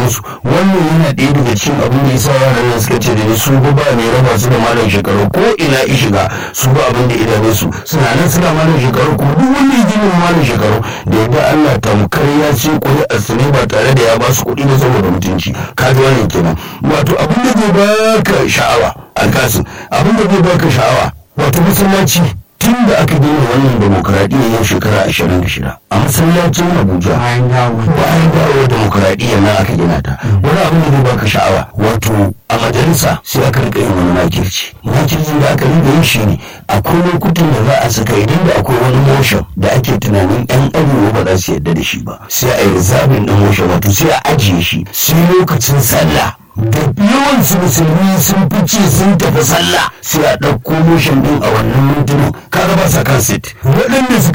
sauransu wannan yana ɗaya daga cikin abin da yasa yaran nan suka ce da ni su ba ne raba su da malam shekaru ko ina i shiga su ba abin da idane su suna nan suna malam shekaru ko duk wanda ya ji malam shekaru da yadda Allah tamkar ya ce ƙuri'ar su ne ba tare da ya ba su kuɗi ba saboda mutunci kaga wannan kenan wato abin da zai baka sha'awa alkasin abin da zai baka sha'awa wato masallaci tun da aka gina wannan demokuraɗiyya yau shekara ashirin da shida a masallacin abuja bayan dawo bayan dawo demokuraɗiyya na aka gina ta wani abin da zai baka sha'awa wato a majalisa sai aka rika yin wani makirci makircin da aka rika yin shi ne akwai lokutan da za a saka idan da akwai wani motion da ake tunanin yan arewa ba za su yarda da shi ba sai a yi rizabin ɗin motion wato sai a ajiye shi sai lokacin sallah da yawan su musulmi sun fice sun tafi sallah sai a ɗauko motion din a wannan mintunan kaga ba sa kan sit waɗanda suka